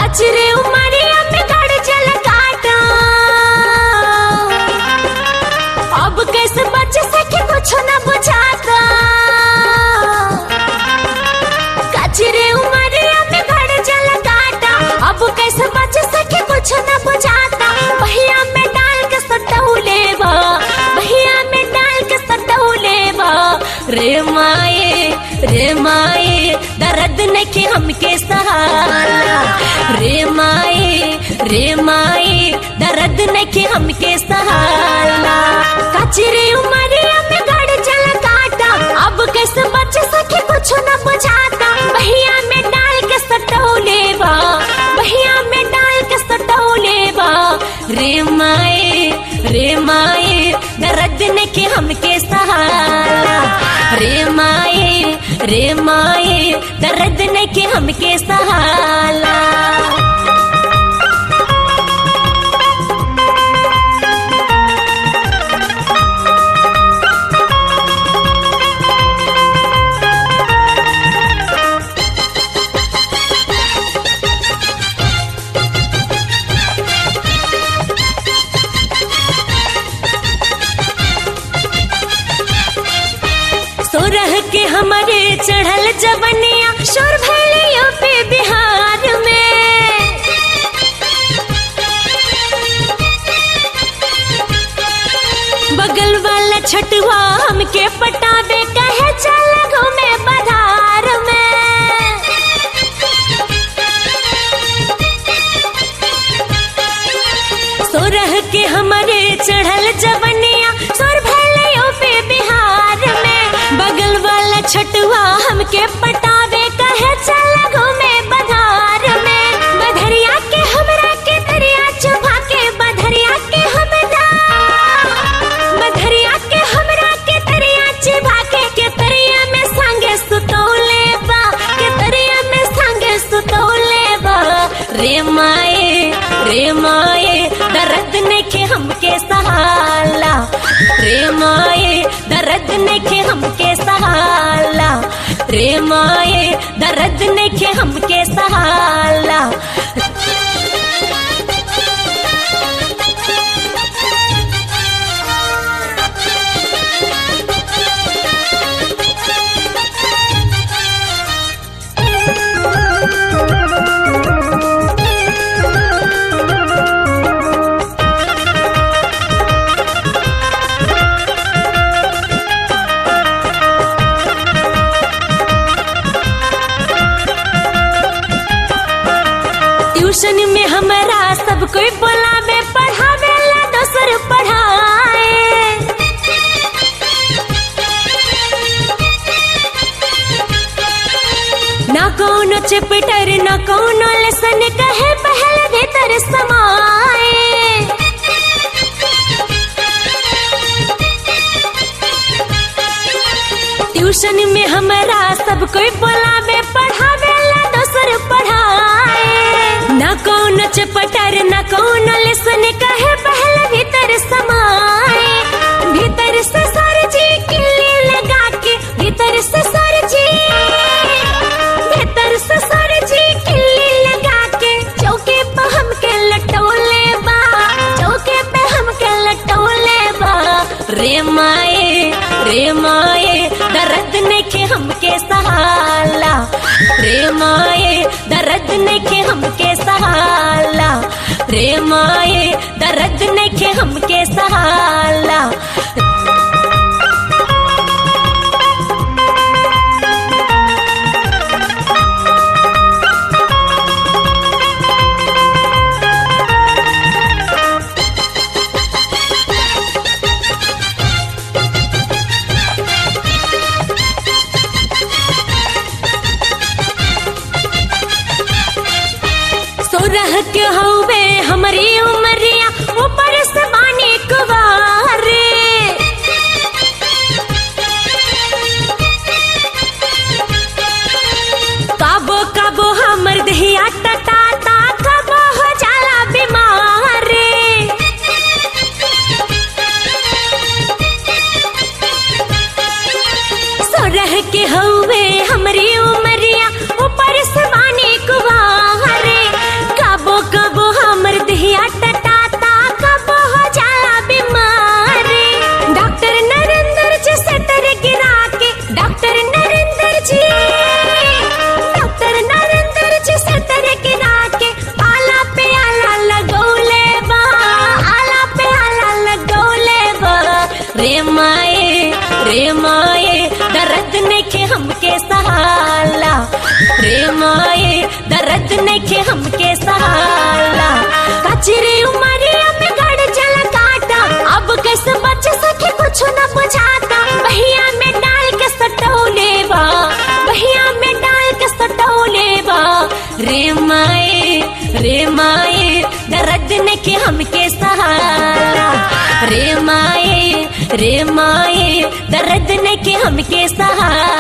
कचरे उमरिया में गड़ जल काटा अब कैसे बच सके कुछ न बुझाता कचरे उमरिया में गड़ जल काटा अब कैसे बच सके कुछ न बुझाता भैया में डाल के सटौले बा भैया में डाल के सटौले बा रे माए रे माए दर्द न के हमके सहारा रे माए रे माए दर्द न के हमके सहारा कचरे उमरिया में गड़ जल काटा अब कैसे बच सके कुछ न बुझाता भैया में डाल के सटौले बा भैया में डाल के सटौले बा रे माए रे माए दर्द न के हमके सहारा रे माए रे माए दर्द न के हमके सहारा सोरह के हमारे चढ़ल जवनिया शोर भैलियों पे बिहार में बगल वाला छटुआ हमके पटावे कहे चल घूमे बधार में सोरह के हमारे चढ़ल जवनिया सोर भैलियों पे बिहार में बगल वाला छटुआ हमके पटावे कहे चल घूमे बधार में बधरिया के हमरा के दरिया चुभा के बधरिया के हमरा बधरिया के हमरा के दरिया चुभा के के दरिया में संगे सुतौले बा के दरिया में संगे सुतौले बा रे माए रे माए दर्द ने के हमके सहाला रे माए दर्द ने के हमके सहाला रे माए दर्द ने के हमके सहाला ट्यूशन में हमारा सब कोई बोलावे पढ़ावे ला दोसर पढ़ाए ना कौनो चैप्टर ना कौनो लेसन कहे पहले भीतर समाए ट्यूशन में हमारा सब कोई बोलावे पढ़ावे ला दोसर पढ़ाए ना कौन चपटर ना कौन लेसन कहे पहले भीतर समाए भीतर से सर जी किल्ली लगा के भीतर से सर जी भीतर से सर जी किल्ली लगा के चौके पे हमके लटौले बा चौके पे हमके लटौले बा रे माए रे माए दर्द ने के हमके सहाला रे माए दर्द ने के हमके सहाला रे माए दर्द ने के हमके सहाला सोरह के हौवे हमारी उमरिया ऊपर से बानी कुवारे काबो काबो हमर दहिया टटाता कबो हो जाला बीमारे सोरह के हौवे हमरी उमरिया ऊपर से बानी कुवारे सहाला कचरे उमरिया में गड़ जल काटा अब कैसे बच सके कुछ न बुझाता बहिया में डाल के सटौले बा बहिया में डाल के सटौले बा रे माए रे माए दर्द ने के हमके सहारा रे माए रे माए दर्द ने के हमके सहारा